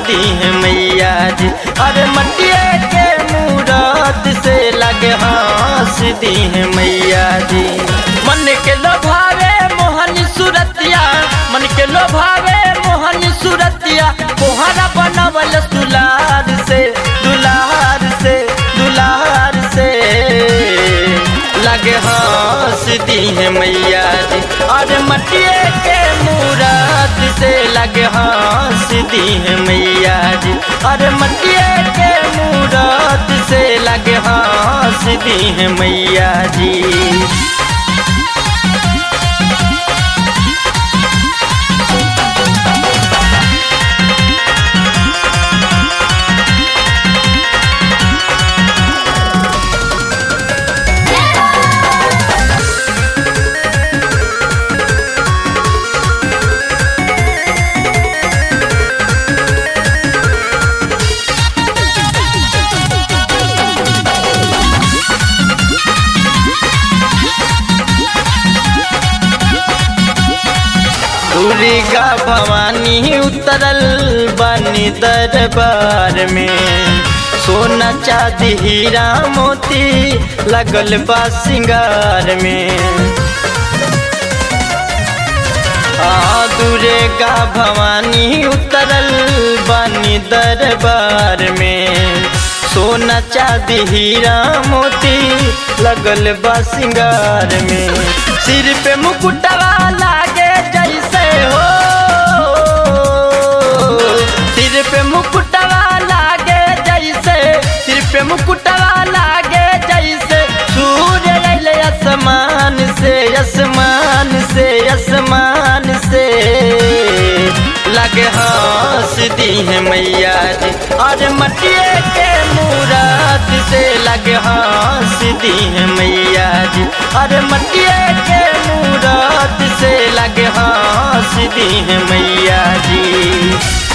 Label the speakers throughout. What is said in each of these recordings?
Speaker 1: दी है मैया जी अरे मटिए के मूरत से लगे हंस दी है मैया जी मन के लोभावे मोहन सुरतिया मन के लोभावे मोहन सुरतिया कोहरा बनवल दुलार से दुलार से दुलार से लगे हंस दी है मैया जी और मटिए के मूरत से लगे हंस दी है मैया जी और मटिए के मूरत से लगे हंस दी है मैया जी दुर्गा भवानी उतरल बनी दरबार में सोना चांदी हीरा मोती लगल बा सिंगार में आ दुर्गा भवानी उतरल बनी दरबार में सोना चांदी हीरा मोती लगल बा सिंगार में सिर पे मुकुटवा लागे जैसे हो सिर पे मुकुटवा लागे जैसे सिर पे मुकुटवा लागे जैसे सूर्य अइले आसमान से आसमान से आसमान से लगे हंस दी है मैया जी और मटिए के मूरत से लगे हंस दी है मैया जी और मटिए के मूरत से लगे हंस दी है मैया जी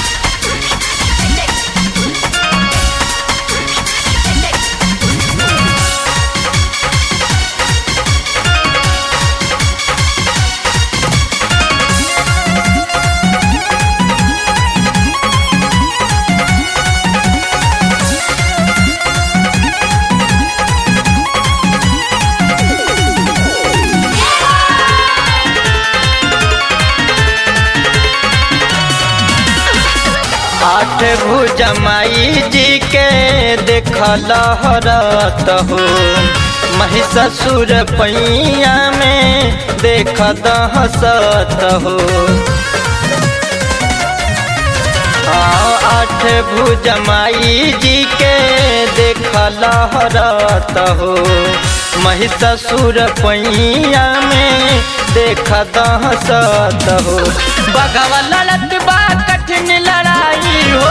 Speaker 1: आठ भुजमाई जी के देखल हरत हो महिषासुर पैया में देख हसत हो आठ भुजमाई जी के देखल हरत हो महिषासुर पैया में देख हसत हो बगवा लड़त बा कठिन लड़ाई हो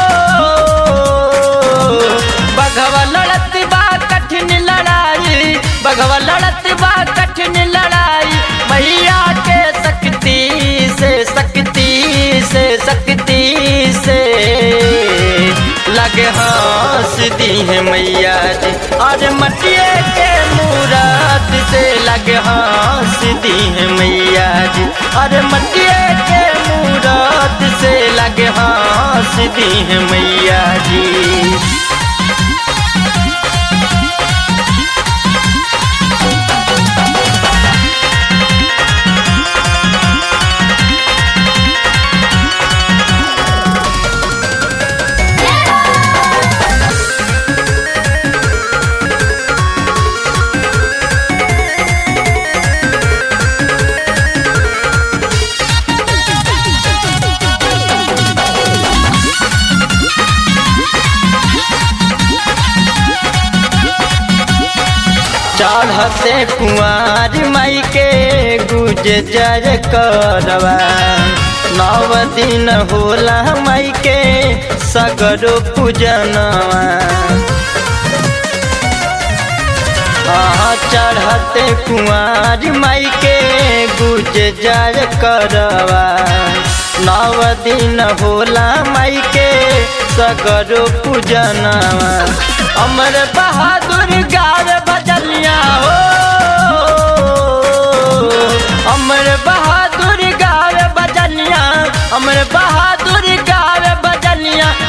Speaker 1: बगवा लड़त बा कठिन लड़ाई बगवा लड़त बा कठिन लड़ाई मैया के शक्ति से शक्ति से शक्ति से लगे हंस दी है मैया जी और मटिए के मूरत से लगे हंस दी है मैया जी और मटिए के मूरत से लगे हंस दी है मैया जी चढ़ते कुआर माई के गुज जर करवा नव दिन होला माई के सगरो पूजनवा हाँ चढ़ते कुआर माई के गुज जर करवा नव दिन होला माई के सगरो पूजनवा अमर बहादुर गार बजलिया हो अमर बहादुर गार बजलिया अमर बहादुर गार बजलिया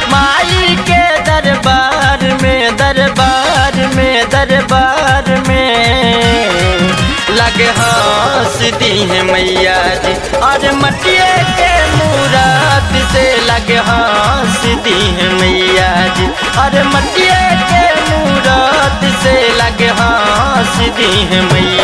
Speaker 1: लगे हंस दी है मैया जी और मटिए के मूरत से लगे हंस दी है मैया जी और मटिए के मूरत से लगे हंस दी है मैया